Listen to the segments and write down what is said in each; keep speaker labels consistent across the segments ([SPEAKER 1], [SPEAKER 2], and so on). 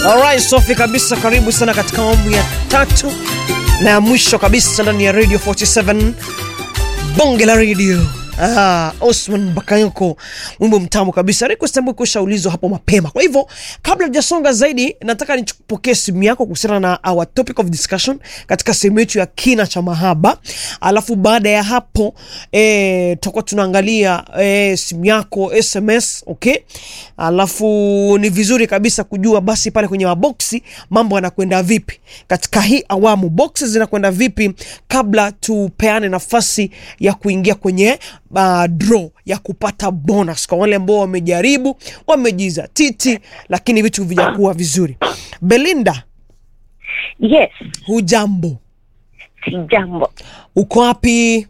[SPEAKER 1] Alright, Sofi kabisa, karibu sana katika awamu ya tatu na ya mwisho kabisa ndani ya Radio 47 bonge la radio. Ah, Osman Bakayoko, wimbo mtamu kabisa. Request ambayo kushaulizwa hapo mapema. Kwa hivyo kabla hujasonga zaidi, nataka nichukupokee simu yako kuhusiana na our topic of discussion katika sehemu yetu ya kina cha mahaba, alafu baada ya hapo eh, tutakuwa tunaangalia eh, simu yako SMS, okay? Alafu ni vizuri kabisa kujua basi pale kwenye maboksi mambo yanakwenda vipi katika hii awamu, boxes zinakwenda vipi kabla tupeane nafasi ya kuingia kwenye uh, draw ya kupata bonus kwa wale ambao wamejaribu wamejizatiti, lakini vitu vijakuwa vizuri. Belinda,
[SPEAKER 2] Yes,
[SPEAKER 1] hujambo?
[SPEAKER 2] si jambo.
[SPEAKER 1] Uko wapi?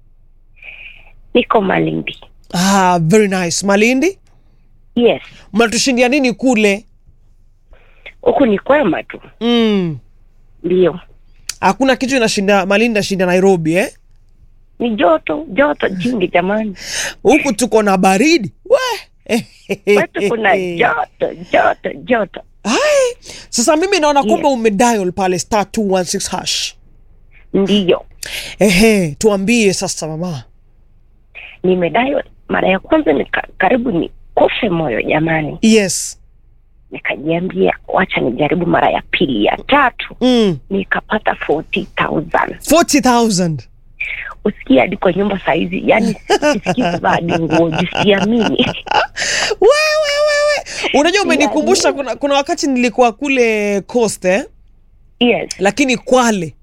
[SPEAKER 2] Niko Malindi.
[SPEAKER 1] Ah, very nice. Malindi,
[SPEAKER 2] Yes,
[SPEAKER 1] mnatushindia nini kule?
[SPEAKER 2] huku ni kwema tu,
[SPEAKER 1] Mm,
[SPEAKER 2] ndio.
[SPEAKER 1] hakuna kitu inashinda Malindi nashinda Nairobi eh?
[SPEAKER 2] Ni joto joto jingi jamani,
[SPEAKER 1] Huku tuko na baridi we
[SPEAKER 2] kwetu kuna joto joto joto.
[SPEAKER 1] Hai, sasa mimi naona
[SPEAKER 2] Yes.
[SPEAKER 1] kwamba umedial pale star 216 hash.
[SPEAKER 2] Ndiyo,
[SPEAKER 1] Ehe, tuambie sasa mama.
[SPEAKER 2] nimedayo mara ya kwanza nika, karibu ni kufe moyo jamani,
[SPEAKER 1] Yes.
[SPEAKER 2] nikajiambia wacha nijaribu mara ya pili, ya tatu
[SPEAKER 1] Mm.
[SPEAKER 2] nikapata 40,000
[SPEAKER 1] 40,000.
[SPEAKER 2] usikia hadi kwa nyumba saizi, yani sisikii kuvaa hadi nguo, jisiamini
[SPEAKER 1] Wewe wewe. Unajua umenikumbusha kuna, kuna wakati nilikuwa kule Coast eh?
[SPEAKER 2] yes
[SPEAKER 1] Lakini Kwale.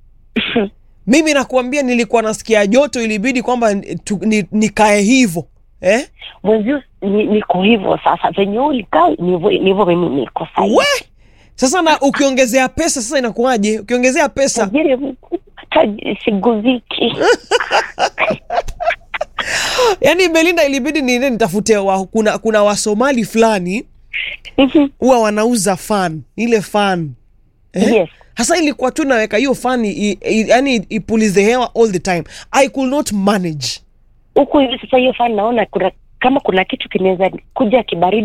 [SPEAKER 1] Mimi nakuambia nilikuwa nasikia joto ilibidi kwamba tu- ni- nikae hivyo. Eh?
[SPEAKER 2] mwenzio ni- niko hivyo sasa, venye ulikaa nivyo nivyo mimi niko sahii.
[SPEAKER 1] We! Sasa na ukiongezea pesa sasa inakuwaje? Ukiongezea pesa
[SPEAKER 2] tajiri hata siguziki
[SPEAKER 1] Yaani Belinda ilibidi niende nitafute wa, kuna, kuna Wasomali fulani huwa wanauza fan ile fan eh?
[SPEAKER 2] yes
[SPEAKER 1] Hasa ilikuwa tu naweka hiyo fan i- i- yani ipulize hewa all the time. I could not manage.
[SPEAKER 2] huku hivi sasa, hiyo fani naona kuna kama kuna kitu kinaweza kuja kibaridi